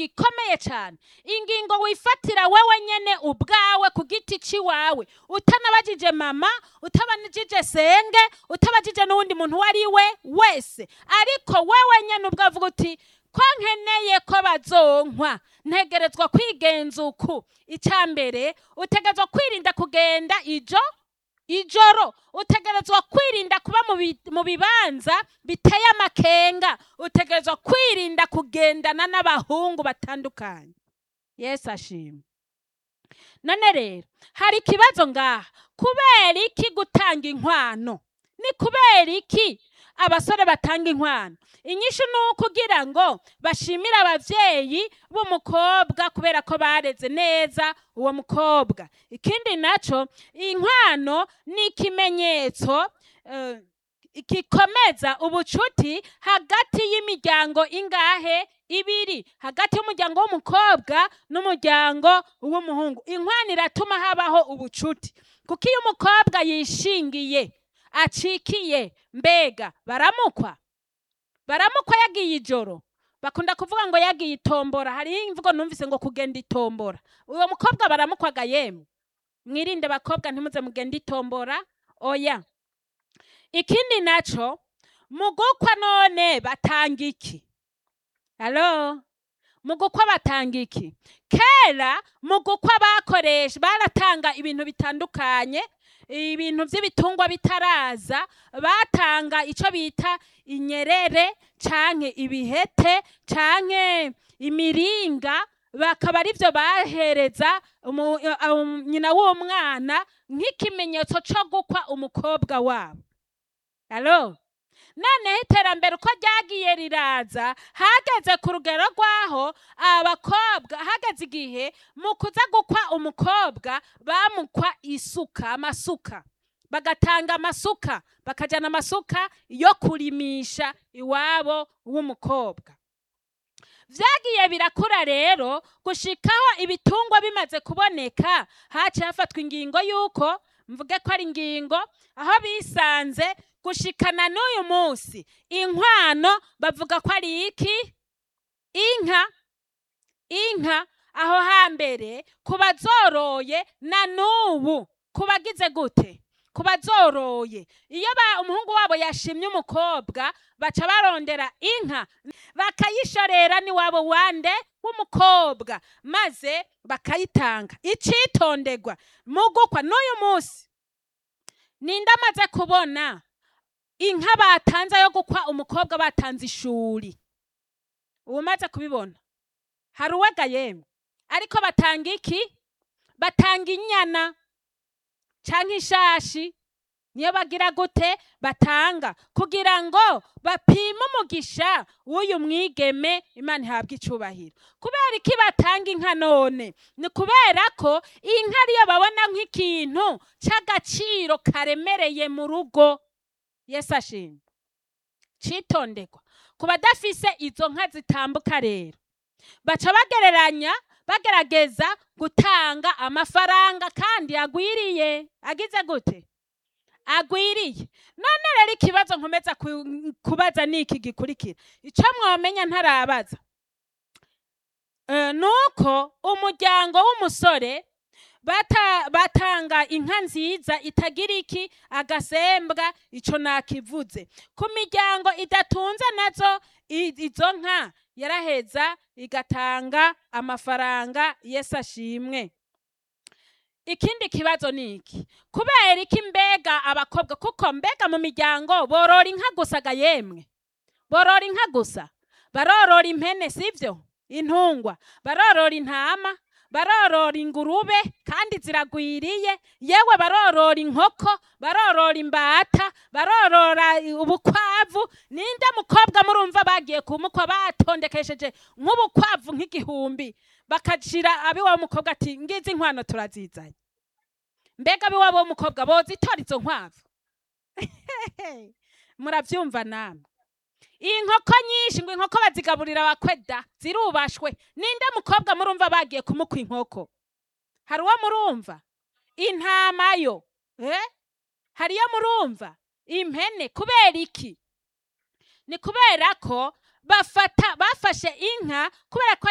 ingingo ikomeye cyane ingingo wifatira wewe nyene ubwawe ku giti ciwawe utanabajije mama utabajije senge utabajije n'uwundi muntu uwo ari we wese ariko wewe nyene ubwavuga uti ko nkeneye ko bazonkwa ntegerezwa kwigenza uku icya mbere utegerezwa kwirinda kugenda ijo ijoro utegerezwa kwirinda kuba mu bi- mu bibanza biteye amakenga utegerezwa kwirinda kugendana n'abahungu batandukanye yesu ashimwe none rero hari ikibazo ngaha kubera iki gutanga inkwano ni kubera iki abasore batanga inkwano inyishu ni ukugira ngo bashimire ababyeyi b'umukobwa kubera ko bareze neza uwo mukobwa ikindi nacyo inkwano ni ikimenyetso eh, gikomeza ubucuti hagati y'imiryango ingahe ibiri hagati y'umuryango w'umukobwa n'umuryango w'umuhungu inkwano iratuma habaho ubucuti kuko iyo umukobwa yishingiye acikiye mbega baramukwa baramukwa yagiye ijoro bakunda kuvuga ngo yagiye itombora hariho imvugo numvise ngo kugenda itombora uwo mukobwa baramukwaga yemwe mwirinde bakobwa ntimuze mugende itombora oya ikindi naco mu gukwa none batanga iki halo mu gukwa batanga iki kera mu gukwa bakoresha baratanga ibintu bitandukanye ibintu by'ibitungwa bitaraza batanga icyo bita inyerere canke ibihete canke imiringa bakaba ari byo bahereza umu- um, nyina w'umwana nk'ikimenyetso cyo gukwa umukobwa wabo halo noneho iterambere uko ryagiye riraza hageze ku rugero rw'aho abakobwa hageze igihe mu kuza gukwa umukobwa bamukwa isuka amasuka bagatanga amasuka bakajyana amasuka yo kurimisha iwabo w'umukobwa vyagiye birakura rero gushikaho ibitungwa bimaze kuboneka haciye hafatwa ingingo y'uko mvuge ko ari ingingo aho bisanze gushikana n'uyu munsi inkwano bavuga ko ari iki inka inka aho hambere ku bazoroye na n'ubu ku bagize gute ku bazoroye iyo ba umuhungu wabo yashimye umukobwa baca barondera inka bakayishorera n'iwabo wande w'umukobwa maze bakayitanga icitonderwa mu gukwa n'uyu munsi ninde amaze kubona inka batanze yo gukwa umukobwa batanze ishuri ubu umaze kubibona hari uwega yemwe ariko batanga iki batanga inyana canke ishashi niyo bagira gute batanga kugira ngo bapime umugisha w'uyu mwigeme imana ihabwa icubahiro kubera iki batanga inka none ni kubera ko inka ariyo babona nk'ikintu c'agaciro karemereye mu rugo yesu ashimwe citonderwa ku badafise izo nka zitambuka rero baca bagereranya bagerageza gutanga amafaranga kandi agwiriye agize gute agwiriye none rero ikibazo nkomeza ku- kubaza ni iki gikurikira icyo mwamenya ntarabaza Eh, ni uko umuryango w'umusore bata- batanga inka nziza itagira iki agasembwa ico nakivuze ku miryango idatunze nazo i- izo nka yaraheza igatanga amafaranga yesu ashimwe ikindi kibazo ni iki kubera iki mbega abakobwa kuko mbega mu miryango borora inka gusa ga yemwe borora inka gusa barorora impene sivyo intungwa barorora intama barorora ingurube kandi ziragwiriye yewe barorora inkoko barorora imbata barorora ubukwavu ninde mukobwa murumva bagiye kumukwa batondekesheje nk'ubukwavu nk'igihumbi bakashira abiwabo mukobwa ati ngizi inkwano turazizanye mbega abiwabo w'umukobwa bozitora izo nkwavu muravyumva namwe inkoko nyinshi ngo inkoko bazigaburira abakweda zirubashwe ninde mukobwa murumva bagiye kumukwa inkoko hari uwo murumva intama yo eh? hariyo murumva impene kubera iki ni kubera ko bafata bafashe inka kubera ko